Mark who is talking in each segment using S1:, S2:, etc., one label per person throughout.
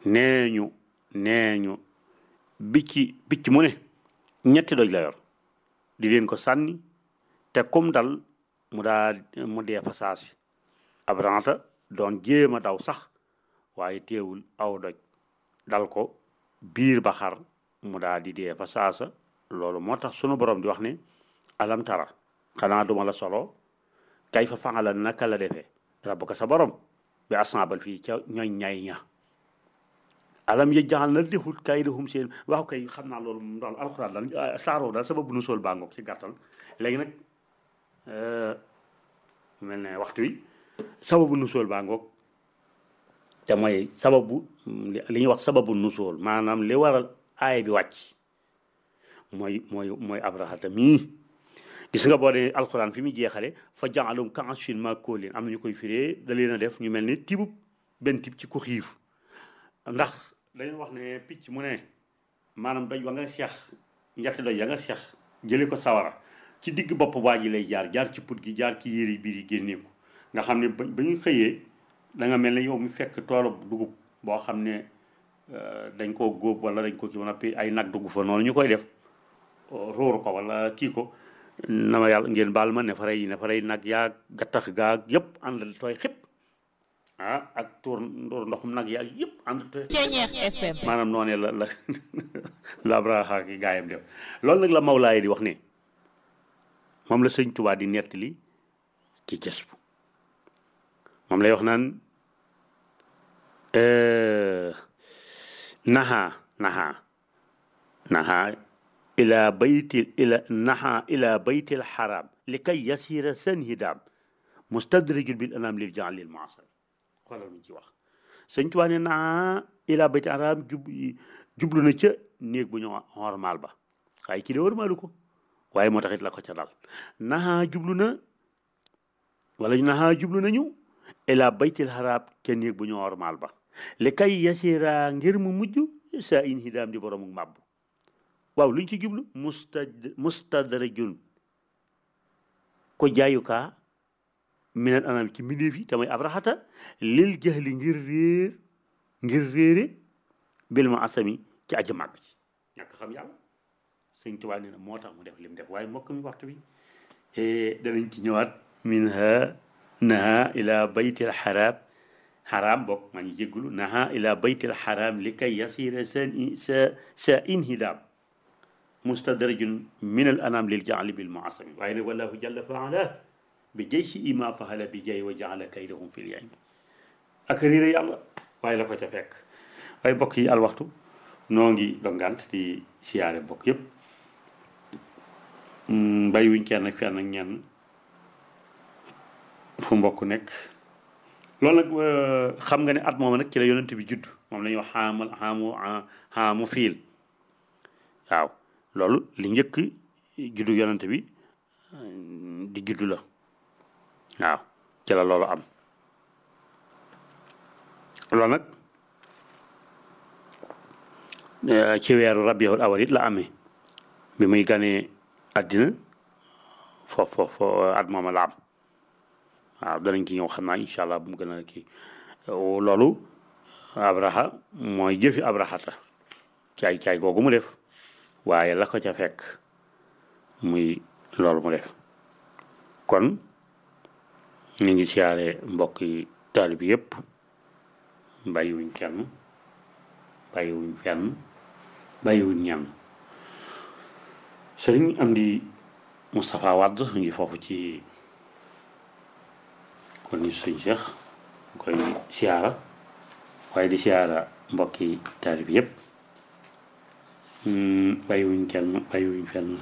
S1: nee ñu nee ñu bicci bicc mu ne ñetti doj la yor di leen ko sànni te kum dal mu daa mu dee fa saasi abranta doon jéem a daw sax waaye teewul aw doj dal ko biir ba xar mu daa di dee fa saasa loolu moo tax sunu borom di wax ne alam tara xanaa duma la solo kay fa fangala naka la defee rabbuka sa borom bi asnaabal fii ca ñooñ ñay ña alam ya jaxal na defut kay defum seen waaw kay xam naa loolu moom daal alxuraan daal saaroo daal sababu nu sol baa ngoog ci gàttal léegi nag mel ne waxtu wi sababu nu sol baa ngoog te mooy sababu li ñuy wax sababu nu sol maanaam li waral aaya bi wàcc mooy mooy mooy abrahata mii gis nga boo dee alxuraan fi muy jeexale fa jaalum kaasfin maakuulin am na ñu koy firee da leen a def ñu mel ni tibub benn tib ci ku xiif ndax dañu wax ne picc mu ne maanaam doj wa nga seex ñetti doj ya nga seex jële ko sawara ci digg bopp waa ji lay jaar jaar ci put gi jaar ci yére biir yi génneeku nga xam ne ba ba ñu xëyee da nga mel ne yow mi fekk toolu dugub boo xam ne dañ koo góob wala dañ ko ci mën a ay nag dugg fa noonu ñu koy def róoru ko wala kii ko na ma yàlla ngeen baal ma ne fa rey ne fa rey nag yaa gattax gaa yëpp àndal tooy xëpp ah ak tuur ndoor ndoxum nag yaa yëpp àndal tooy maanaam noonee la la la Abraha ki gaayam def loolu nag la Mawlaay di wax ne moom la sëñ Tuubaa di nettali ci cës bu moom lay wax naan naha naha naha ila bayti ila naha ila bayti alxaram li kay yasira seen hidaam mustadrijul bil anam lil jaan lil maasar xoolal mu ci wax sëñ Tuubaa ne naha ila bayti alxaram jub jublu na ca néeg bu ñu hormaal ba waaye kii de hormaalu ko waaye moo taxit la ko ca dal naha jublu na wala naha jublu nañu ila baytil xaraab ca néeg bu ñu hormaal ba li kay yasira ngir mu mujj saa in hidaam di boroomu màbbu waaw luñ ci jublu mustad mustadrajun ko jaayukaa minal anam ci mbindéef yi te mooy abraxata lil jahli ngir réer ngir réere bil ma asami ci aji màgg ci ñàkk xam yàlla sëñ Tuubaa nee na moo tax mu def lim def waaye mbokk mi waxtu bi danañ ci ñëwaat min ha naha ila baytil xaraam xaraam bokk maa ngi jéggulu naha ila baytil xaraam li kay yasira sa sa sa inhidaam mustadrajun min al anam lil jaali bil muasami waaye nag wallahu jalla faala bi jay si ima fahala bi jay wa jaala kaydahum fil yaym ak riire yàlla waaye la ko ca fekk waaye mbokk yi al waxtu noo ngi dongant di siyaare mbokk yépp bàyyi wuñ kenn ak fenn ak ñenn fu mbokk nekk loolu nag xam nga ne at moom nag ci la yonent bi judd moom la ñuy wax xaamal xaamu xaamu fiil waaw loolu li njëkk juddu yonent bi di juddu la waaw ci la loolu am loolu nag ci weeru rabiul awal it la amee bi muy ganee àddina foofu foofu at mooma la am waaw danañ ci ñëw xam naa incha allah bu mu gën a kii loolu abraha mooy jëfi abrahata caay caay googu mu def waaye la ko ca fekk muy loolu mu def kon ñu ngi siyaare mbokk yi taali bi yëpp bàyyiwuñ kenn bàyyiwuñ fenn bàyyiwuñ ñenn sëriñ am di Moustapha Wade ñu ngi foofu ci kon ni sëñ Cheikh koy siyaara waaye di siyaara mbokki taalib yëpp bàyyiwuñ kenn bàyyiwuñ fenn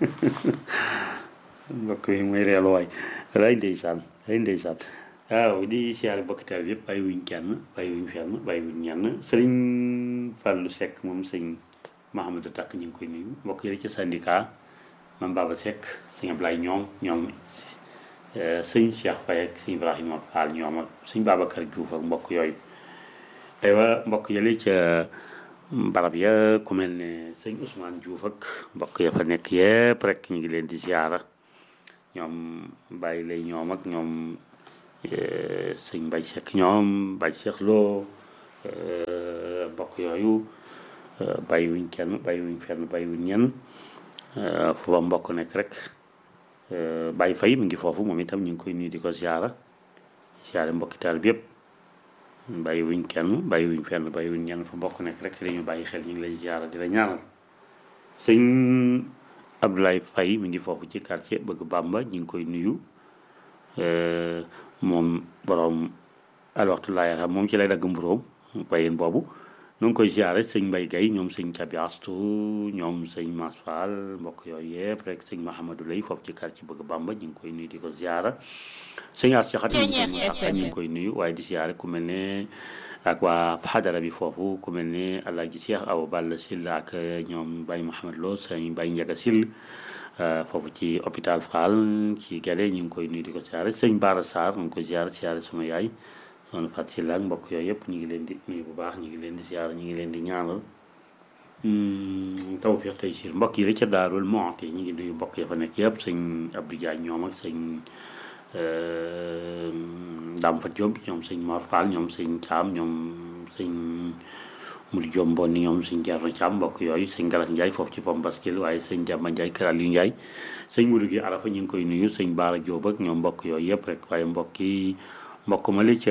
S1: mbokk yi mooy reelu waay ray ndeysaan ray ndeysaan waaw di siyaara mbokki taalib yëpp bàyyiwuñ kenn bàyyiwuñ fenn bàyyiwuñ ñenn sëriñ Fallou Seck moom sëñ Mahamadou Takk ñu ngi koy nuyu mbokk yi ci syndicat mam Baba Seck sëñ Ablaye ñoom ñoom sëñ Cheikh Faye ak sëñ Ibrahima Fall ñoom ak sëñ Babacar Diouf ak mbokk yooyu aywa mbokk yële ca barab ya ku mel ne sëñ Ousmane Diouf ak mbokk ya fa nekk yëpp rek ñu ngi leen di ziara ñoom bàyyi lay ñoom ak ñoom sëñ Mbaye Seck ñoom Mbaye Seck Lo mbokk yooyu bàyyiwuñ kenn bàyyiwuñ fenn bàyyiwuñ ñenn fu ba mbokk nekk rek bàyyi fay mi ngi foofu moom itam ñu ngi koy nuyu di ko ziara ziare mbokki taal bi yëpp bàyyiwuñ kenn bàyyiwuñ fenn bàyyiwuñ ñenn fu mbokk nekk rek te dañu bàyyi xel ñu ngi lay ziara di la ñaanal sëñ Abdoulaye Faye mi ngi foofu ci quartier bëgg Bàmba ñu ngi koy nuyu moom borom alwaxtu laa yaram moom ci lay dagg mburóom bayin boobu nu ngi koy ziare sëñ Mbay Gay ñoom sëñ Cabi Astu ñoom sëñ Mas Fall mbokk yooyu yëpp rek sëñ Mahamadou Lay foofu ci quartier bëgg Bàmba ñu ngi koy nuyu di ko ziara sëñ As Jaxate ñu ngi koy nuyu waaye di ziare ku mel ne ak waa xadara bi foofu ku mel ne Alaaji Cheikh Awa Balla Sill ak ñoom Baye Mouhamed Lo sëñ Baye Njaga Sill foofu ci hôpital Fall ci Gale ñu ngi koy nuyu di ko ziare sëñ Baara Sarr ñu ngi koy ziare ziare sama yaay soxna Fatou Sylla ak mbokk yooyu yëpp ñu ngi leen di nuyu bu baax ñu ngi leen di ziare ñu ngi leen di ñaanal tawfiq tey siir mbokk yi la ca Daarul Muxti ñu ngi nuyu mbokk ya fa nekk yëpp sëñ Abdou Diagne ñoom ak sëñ Dame Fat Diop ñoom sëñ Mor Fall ñoom sëñ Thiam ñoom sëñ Moudou Diop Mbonni ñoom sëñ Thierno Thiam mbokk yooyu sëñ Galas Ndiaye foofu ci Pom Baskil waaye sëñ Jàmba Ndiaye Kër Aliou Ndiaye sëñ Moudou gi Arafa ñu ngi koy nuyu sëñ Baara Diop ak ñoom mbokk yooyu yëpp rek waaye mbokk yi mbokk ma li ca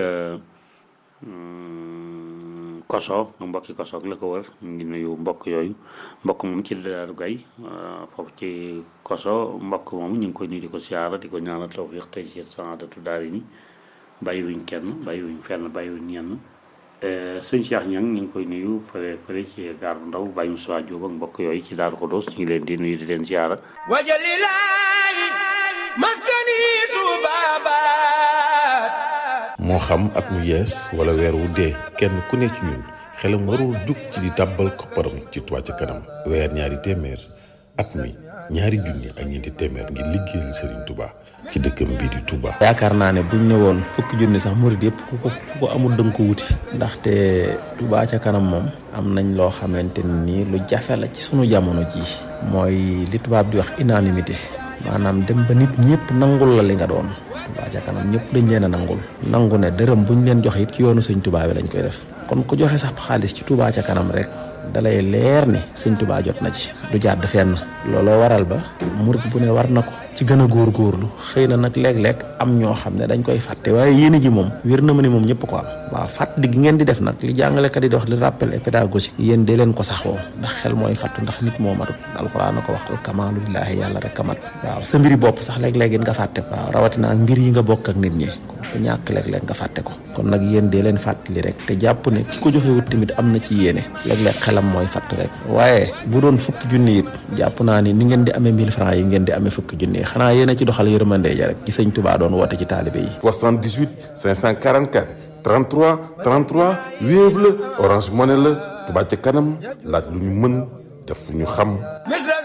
S1: koso mbokki koso la ko wër ñu ngi nuyu mbokk yooyu mbokk moom ci Daaru Gay foofu ci koso mbokk moom ñu ngi koy nuyu di ko siyaara di ko ñaanal tawfiq tey ci saadatu daari ni bàyyiwuñ kenn bàyyiwuñ fenn bàyyiwuñ ñenn sëñ Cheikh Ñang ñu ngi koy nuyu fële fële ci gaar bu ndaw bàyyi Moussa Diop ak mbokk yooyu ci Daaru Xudoos ñu ngi leen di nuyu di leen siyaara
S2: wajalilaayi maskani tubaabaat
S3: moo xam at mu yees wala weer wu dee kenn ku ne ci ñun xelam warul jug ci di tàbbal kopparam ci Touba ca kanam weer ñaari téeméer at mi ñaari junni ak ñeenti téeméer ngir liggéeyal Serigne Touba ci dëkkam bii di Touba.
S4: yaakaar naa ne buñ ne woon fukki junni sax murid yëpp ku ko ku ko amul dënk ko wuti ndaxte Touba ca kanam moom am nañ loo xamante ni lu jafe la ci sunu jamono jii mooy li tubaab di wax unanimité maanaam dem ba nit ñëpp nangul la li nga doon Touba ca kanam ñëpp dañ leen a nangul nangu ne dërëm buñ leen joxe it ci yoonu sëñ Touba bi lañ koy def kon ku joxe sax xaalis ci Touba ca kanam rek dalay leer ni sëñ Touba jot na ci du jàdd fenn looloo waral ba murit bu ne war na ko ci gën a góorgóorlu xëy na nag léeg-léeg am ñoo xam ne dañ koy fàtte waaye yéene ji moom wér na ma ne moom ñëpp ko am waaw fàttali gi ngeen di def nag li jàngalekat yi di wax li rappel et pédagogique yéen dee leen ko saxoo ndax xel mooy fàttu ndax nit moo matut alxuraan na ko wax al kamaalu lillaahi yàlla rek kamat waaw sa mbiri bopp sax léeg-léeg nga fàtte ko waaw rawatina ak mbir yi nga bokk ak nit ñi ku ñàkk léeg-léeg nga fàtte ko kon nag yéen dee leen fàttali rek te jàpp ne ki ko joxe wut tamit am na ci yéene léeg-léeg xelam mooy fàtt rek waaye bu doon fukki junni it jàpp naa ni ni ngeen di amee 1000 francs yi ngeen di amee fukki junni yi xanaa yéen a ci doxal yërmande ja rek ci sëñ Touba doon woote ci taalibe yi
S3: 78 544 33 33 Wave la Orange Money la Touba ca kanam laaj lu ñu mën def lu ñu xam